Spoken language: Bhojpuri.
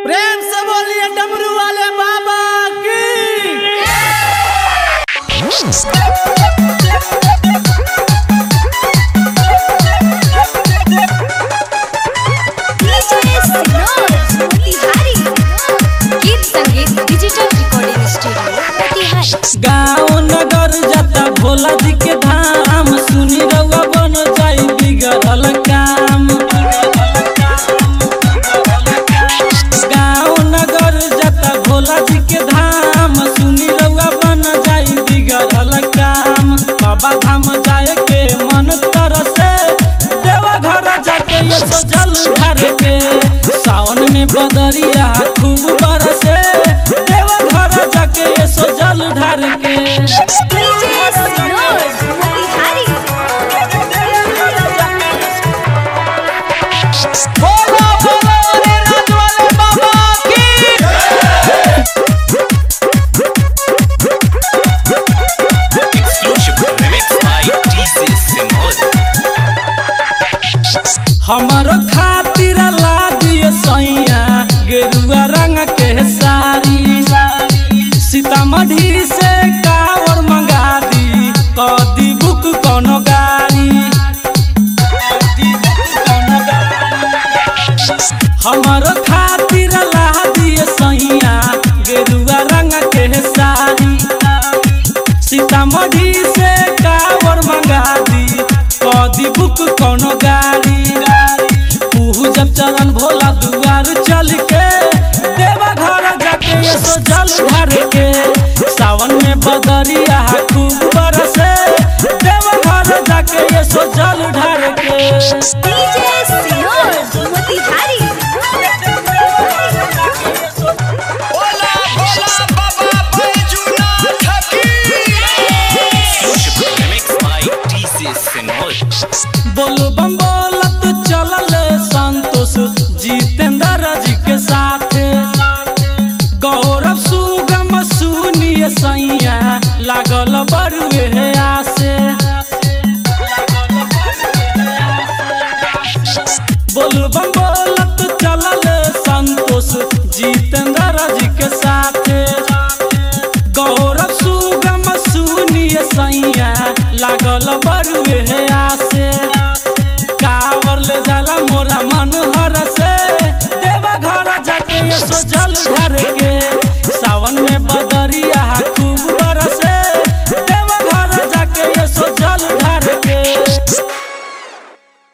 प्रेम से बोलिए डमरू वाले बाबा की गीत संगीत डिजिटल रिकॉर्डिंग स्टूडियो मोतिहारी गाँव नगर जाता भोला जी के धाम सुनी रउआ बन जाई बिगड़ल काम गाँव नगर जाता भोला जी के धाम सुनी रउआ बन जाई बिगड़ल काम बाबा धाम जाए के मन तरसे देवा घर जाके ये तो जल ढार के सावन में बदरिया खूब बरसे देवा घर जाके ये सो जल ढार के मोतिहारी बोलो बोलो रे राज वाले बाबा की Exclusive remix by DJ Simol. हमारो खातिर ला दिए सैया गेरुआ रंग के साड़ी सीतामढ़ी से कावर मंगा दी कदी बुक कोनो गाड़ी हमारो खातिर ला दिए सैया गेरुआ रंग के साड़ी सीतामढ़ी से कावर मंगा दी कदी बुक कोनो गाड़ी उहु जब चरण भोला दुआर चल के देवा घर जाके ये सो जल ढार के सावन में बदरिया खूब बरसे देवा घर जाके ये सो जल ढार के Motihari Hola, hola, Baba Bajunatha ki. Exclusive remix by DJ Simol. बोलो बम बोलत चलल संतोष जितेंद्र जी के साथ गौरव सुगम सुनिए सैया लागल बरुए आसे बोलो बम बोलत चलल संतोष जितेंद्र जी के साथ गौरव सुगम सुनिए सैया लागल बरुए आसे कावर ले जाला मोरा मन हर से देवा घर जाके ये सो जल ढार के सावन में